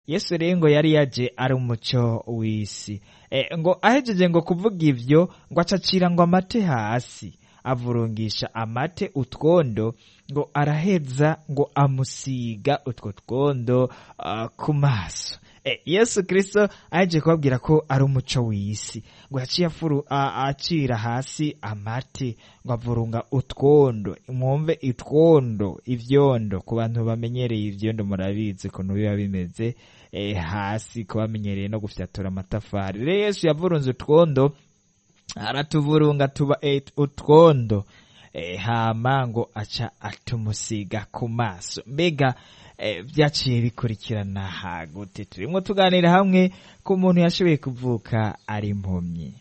yesu rero ngo yari yaje ari umuco w'isi e, ngo ahejeje ngo kuvuga ivyo ngo acacira ngo amate hasi avurungisha amate utwondo ngo araheza ngo amusiga utwo twondo uh, ku maso e, yesu kristo aheje kubabwira ko ari umuco w'isi ngo yaciye afuru acira hasi amate ngo avurunga utwondo mwumve itwondo ivyondo ku bantu bamenyereye ivyondo murabizi ukuntu biba bimeze e, hasi ku bamenyereye no gufyatura amatafari rero yesu yavurunze utwondo aratuvurunga tuba e, utwondo e, hama ngo aca atumusiga ku maso mbega e, vyaciye bikurikirana hagute turimwo tuganira hamwe ku muntu yashoboye kuvuka ari impumyi